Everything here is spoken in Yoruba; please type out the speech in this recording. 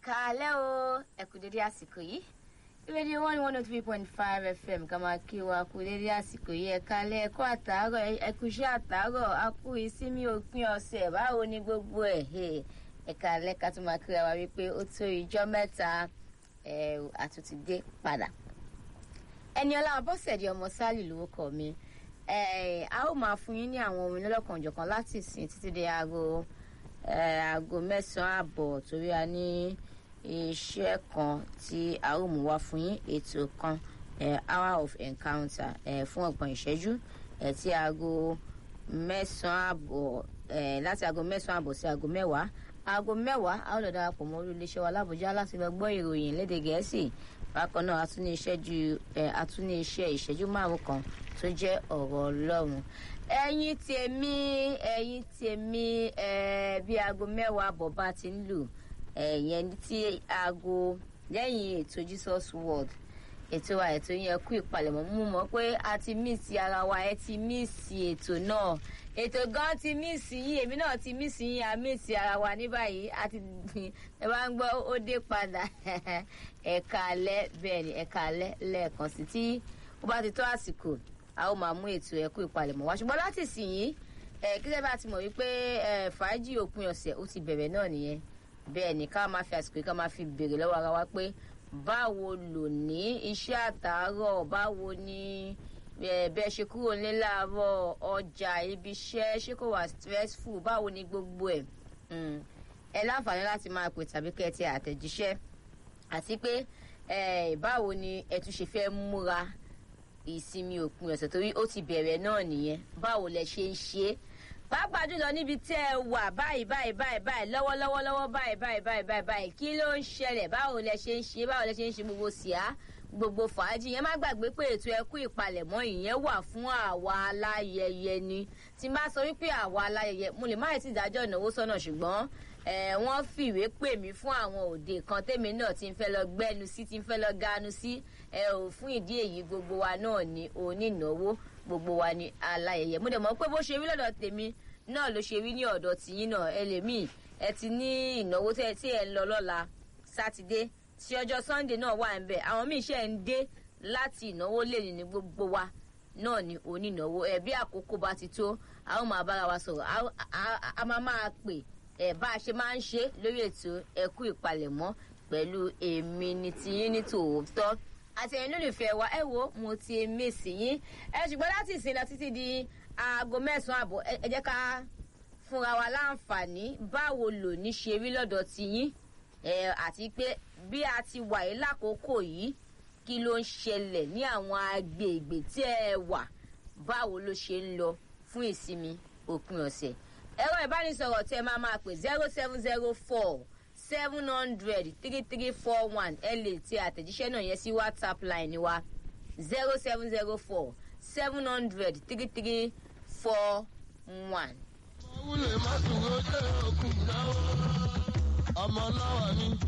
káalẹ́ o ẹ kú dédé àsìkò yìí rédíò one one oh three point five fm ká máa kí wa kú dédé àsìkò yìí ẹ káalẹ́ ẹ kú àtàárọ̀ ẹ kú iṣẹ́ àtàárọ̀ a kú ìsinmi òpin ọ̀sẹ̀ báwo ni gbogbo ẹ̀ ẹ káalẹ́ ká tún máa kíra wa wípé ó tó ìjọ́ mẹ́ta ẹ àtúntì dé padà ẹni ọlá abọ́sẹ̀dì ọmọ sálì lórúkọ mi a ó máa fún yín ní àwọn orin lọ́lọ́kanòjọ̀kan láti ìsìn títí dé aago aago mẹ́sàn-án àbọ̀ torí a ní iṣẹ́ kan tí a ó mú wá fún yín ètò kan hour of encounter fún ọgbọ̀n ìṣẹ́jú tí aago mẹ́sàn-án àbọ̀ láti aago mẹ́sàn-án àbọ̀ sí aago mẹ́wàá aago mẹ́wàá a ó lọ darapọ̀ mọ́ orí iléeṣẹ́ wa lábújá láti lọ gbọ́ ìròyìn lédè gẹ̀ẹ́sì bákan náà a tún ní iṣẹ́ ju a tún ní iṣẹ́ ìṣẹ́jú márùn kan tó jẹ́ ọ̀rọ̀ ọlọ́run ẹ̀yin tèmi ẹ̀yin tèmi bí aago mẹ́wàá àbọ̀ bá ti ń lù ẹ̀yẹn tí aago lẹ́yìn ètò jesus world ètò wa ètò yẹn kú ìpalẹ̀mọ́ mú mọ́ pé a ti mísì ara wa ẹ ti mísì ètò náà ètò gan ti mísì yín èmi náà ti mísì yín a mísì ara wa ní báyìí a ti ẹ bá ń gbọ́ ó dé padà ẹ̀ka alẹ́ bẹ́ẹ̀ ni ẹ̀ka alẹ́ lẹ́ẹ̀kan sí tí ó bá ti tó àsìkò a ó máa mú ètò ẹ̀kú ìpalẹ̀mọ́ wá ṣùgbọ́n láti sìn yín kíkẹ́ bá ti mọ̀ wípé fàájì òpin ọ̀sẹ̀ ó ti bẹ̀rẹ̀ náà nìyẹn bẹ́ẹ̀ ni ká máa fi àsìkò yìí ká máa fi béèrè lọ́wọ́ ara wa pé báwo lò ní iṣẹ́ àtàárọ̀ báwo ni bẹ́ẹ̀ ṣe kúrò nílé láàárọ̀ ọjà ibi iṣẹ́ ṣé kò wà stressful báwo ni gbogbo ẹ̀ ẹ láǹfààní láti máa pè tàbí kẹ́ ẹ ti àtẹ̀jíṣẹ́ àti pé báwo ni ẹ tún ṣe fẹ́ múra ìsinmi òpin ọ̀sẹ̀ torí ó ti bẹ̀rẹ̀ náà nìyẹn báwo lẹ ṣe ń ṣe é pàápàá jùlọ níbi tẹ́ ẹ wà báyìí báyìí báyìí báyìí lọ́wọ́lọ́wọ́ lọ́wọ́ báyìí báyìí báyìí báyìí báyìí kí ló ń ṣẹlẹ̀ báwo lẹ ṣe ń ṣe báwo lẹ ṣe ń ṣe gbogbo síá gbogbo fàájì yẹn má gbàgbé pé ètò ẹkú ìpalẹ̀mọ́ ìyẹn wà fún àwa aláyẹyẹ ni tí n bá sọ wípé àwa aláyẹyẹ mo lè má yẹ ti dájọ́ ìnáwó sọ́nà ṣùgbọ́n wọ́n fìwé pè mí fún àwọn òde kan tèmi náà ti ń fẹ́ lọ gbẹ́nu sí ti ń fẹ́ lọ ganu sí ẹ ò fún ìdí èyí gbogbo wa náà ni onínáwó gbogbo wa ni aláyẹyẹ mo dẹ̀ mọ̀ pé bó ṣe rí lọ́dọ̀ tèmi náà ló ṣe rí ní ọ̀dọ̀ tìyín náà ẹlẹ́mìí ẹ ti ní ìnáwó tí ẹ ń lọ lọ́la sátidé tí ọjọ́ sunday náà wà ń bẹ̀ àwọn míì ṣe ń dé láti ìnáwó lè ní gbogbo wa náà ni onínáwó ẹ bí àkókò bá ti tó a ó máa bára wa sọ̀rọ̀ a máa máa pè ẹ bá a ṣe máa ń ṣe lórí ètò ẹkú ìpalẹ̀mọ́ pẹ̀lú èmi ní tiyín ní tòótọ́ àtẹ̀yìn lólùfẹ́ wa ẹ wo mo ti mèsì yín ẹ ṣùgbọ́n láti ìsìn lọ títí di aago mẹ́sàn-án àbọ̀ ẹ jẹ́ ká fúnra wa láǹfààní báwo lò ní ṣe rí lọ́dọ̀ tiyín ẹ àti pé bí a ti wà yìí lákòókò yìí kí ló ń ṣẹlẹ̀ ní àwọn agbègbè tí ẹ wà báwo ló ṣe ń lọ fún ìsinmi òpin ọ̀sẹ̀ ẹ̀rọ ìbánisọ̀rọ̀ tí ẹ máa máa pè zero seven zero four seven hundred three three four one ẹ lè ti àtẹ̀jíṣẹ́ náà yẹn sí whatsapp line wa zero seven zero four seven hundred three three four one. ọmọ wúlò má dúró dé òkun náà ọmọ náà wà ní.